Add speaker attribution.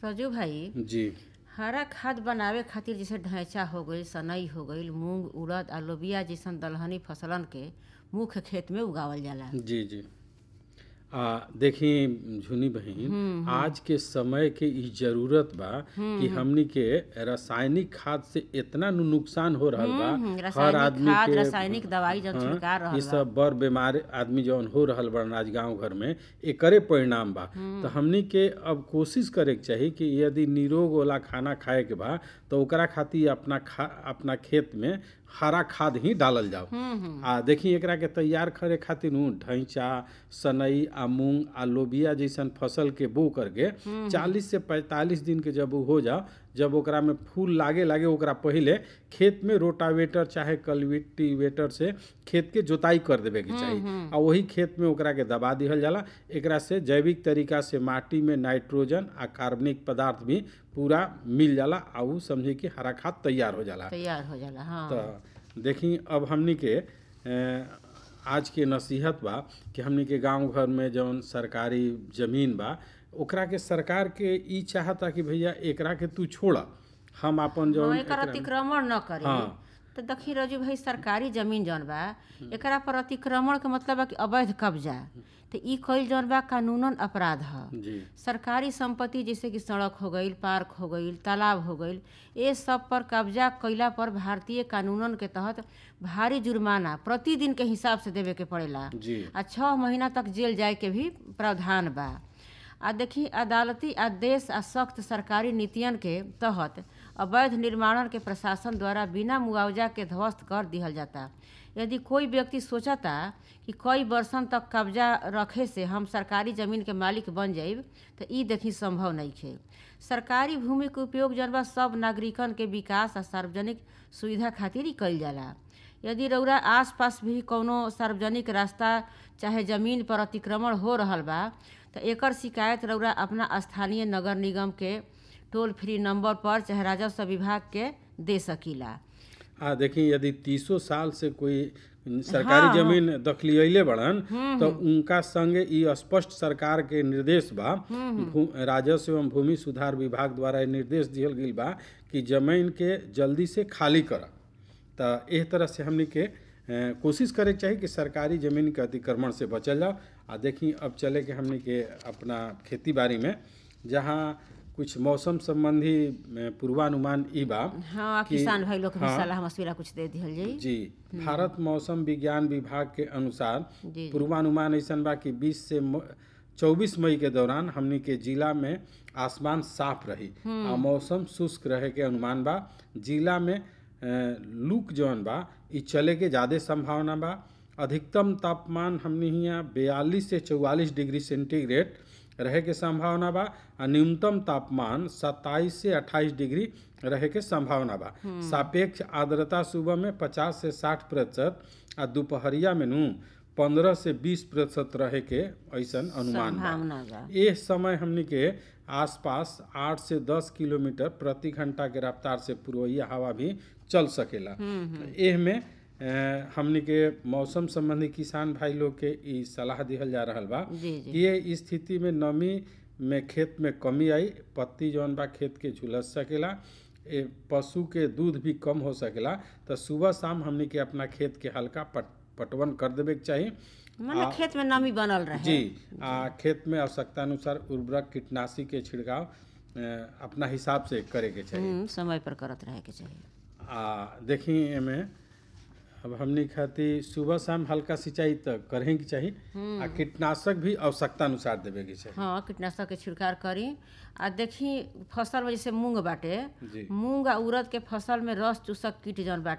Speaker 1: रजू भाई
Speaker 2: जी
Speaker 1: हरा खाद बनावे खातिर जैसे ढैंचा हो गईल सनई हो गईल मूंग उड़द आ लोबिया जैसन दलहनी फसलन के मुख्य खेत में उगावल जाला
Speaker 2: जी जी आ देखी झुनी बहन आज के समय के ई जरूरत बा कि हमनी के रासायनिक खाद से इतना नु नुकसान हो रहल बा
Speaker 1: हम्म,
Speaker 2: हर
Speaker 1: रासायनिक
Speaker 2: आदमी
Speaker 1: खाद
Speaker 2: के
Speaker 1: रासायनिक दवाई जब
Speaker 2: हाँ,
Speaker 1: छिड़का रहल
Speaker 2: ई
Speaker 1: बा
Speaker 2: सब बड़ बीमार आदमी जौन हो रहल बा आज गांव घर में एकरे परिणाम बा तो हमनी के अब कोशिश करे के चाही कि यदि निरोग वाला खाना खाए के बा तो ओकरा खातिर अपना खा अपना खेत में हरा खाद ही डालल जाओ आ देखी एकरा के तैयार करे खातिर नु ढैंचा सनई आ मूंग आ लोबिया जैसन फसल के बो करके चालीस से पैंतालीस दिन के जब उ हो जाओ जब ओकरा में फूल लागे लागे ओकरा पहिले खेत में रोटावेटर चाहे कल्टिवेटर से खेत के जोताई कर देवे के चाही आ वही खेत में ओकरा के दबा दिहल जाला एकरा से जैविक तरीका से माटी में नाइट्रोजन आ कार्बनिक पदार्थ भी पूरा मिल जाला आ उ समझी कि हरा खाद तैयार हो जाला
Speaker 1: तैयार हो जाला हाँ
Speaker 2: तो देखी अब हमनी के अ, आज के नसीहत बा कि हमनी के गांव घर में जौन सरकारी जमीन बा ओकरा के सरकार के ई चाहता कि भैया एकरा के तू छोड़ हम अपन जौन
Speaker 1: हाँ, एकर अतिक्रमण न करे
Speaker 2: हाँ।
Speaker 1: तो देखी रजू भाई सरकारी जमीन जौन बा एकरा पर अतिक्रमण के मतलब बा कि अवैध कब्जा तो ई कईल जौन बा कानूनन अपराध ह
Speaker 2: जी
Speaker 1: सरकारी संपत्ति जैसे कि सड़क हो गईल पार्क हो गईल तालाब हो गईल ये सब पर कब्जा कईला पर भारतीय कानूनन के तहत भारी जुर्माना प्रतिदिन के हिसाब से देवे के पड़ेला
Speaker 2: जी
Speaker 1: आ छः महीना तक जेल जाए के भी प्रावधान बा आ देखी अदालती आदेश आ सख्त सरकारी नीतियन के तहत अवैध निर्माणन के प्रशासन द्वारा बिना मुआवजा के ध्वस्त कर दिहल जाता यदि कोई व्यक्ति सोचता कि कई वर्षन तक कब्जा रखे से हम सरकारी जमीन के मालिक बन जाइब तो ई देखी संभव नहीं है सरकारी भूमि के उपयोग जन बा सब नागरिकन के विकास आ सार्वजनिक सुविधा खातिर ही कईल जाला यदि रउरा आसपास भी कौनो सार्वजनिक रास्ता चाहे जमीन पर अतिक्रमण हो रहल बा तो एकर शिकायत रउरा अपना स्थानीय नगर निगम के टोल फ्री नंबर पर चाहे राजस्व विभाग के दे सकीला
Speaker 2: आ देखी यदि तीसो साल से कोई सरकारी जमीन दखलियले बड़न तो उनका संगे ई स्पष्ट सरकार के निर्देश बा भू- राजस्व एवं भूमि सुधार विभाग द्वारा ई निर्देश दिहल गईल बा कि जमीन के जल्दी से खाली कर तो एह तरह से हमनी के अ, कोशिश करे के चाही कि सरकारी जमीन के अतिक्रमण से बचल जाओ आ देखी अब चले के हमनी के अपना खेती बाड़ी में जहाँ कुछ मौसम संबंधी अ, पूर्वानुमान ई बा
Speaker 1: हाँ
Speaker 2: कि-
Speaker 1: किसान भाई लोग के भी
Speaker 2: हाँ।
Speaker 1: सलाह मशविरा कुछ दे दिहल जाई
Speaker 2: जी भारत मौसम विज्ञान विभाग के अनुसार
Speaker 1: जी
Speaker 2: पूर्वानुमान ऐसा बा कि 20 से चौबीस मई के दौरान हमनी के जिला में आसमान साफ रही आ मौसम शुष्क रहे के अनुमान बा जिला में अ, लूक जौन बा ई चले के ज़्यादा संभावना बा अधिकतम तापमान हमनी हियाँ बयालीस से चौवालीस डिग्री सेंटीग्रेड रहे के संभावना बा आ न्यूनतम तापमान 27 से 28 डिग्री रहे के संभावना बा सापेक्ष आर्द्रता सुबह में 50 से 60 प्रतिशत आ दोपहरिया में नू 15 से 20 प्रतिशत रहे के ऐसन अनुमान बा
Speaker 1: संभावना बा
Speaker 2: एह समय हमनी के आसपास 8 से 10 किलोमीटर प्रति घंटा के रफ्तार से पूर्वइया हवा भी चल सकेला एह में अ, हमनी के मौसम संबंधी किसान भाई लोग के ई सलाह दिहल जा रहल बा
Speaker 1: जी जी
Speaker 2: कि ये स्थिति में नमी में खेत में कमी आई पत्ती जौन बा खेत के झुलस सकेला ए पशु के दूध भी कम हो सकेला तो सुबह शाम हमनी के अपना खेत के हल्का पट पटवन कर देवे के चाही
Speaker 1: मतलब खेत में नमी बनल रहे
Speaker 2: जी आ खेत में आवश्यकता अनुसार उर्वरक कीटनाशी के छिड़काव अ, अपना हिसाब से करे के चाहिए
Speaker 1: हम्म, समय पर करत रहे के चाहिए
Speaker 2: आ देखी एमे अब हमनी खातिर सुबह शाम हल्का सिंचाई तो करें के चाही आ कीटनाशक भी आवश्यकता अनुसार देवे के चाही
Speaker 1: हाँ कीटनाशक के छिड़काव करी आ देखी फसल में जैसे मूंग बाटे
Speaker 2: जी
Speaker 1: मूंग आ उड़द के फसल में रस चूसक कीट जौन बाटे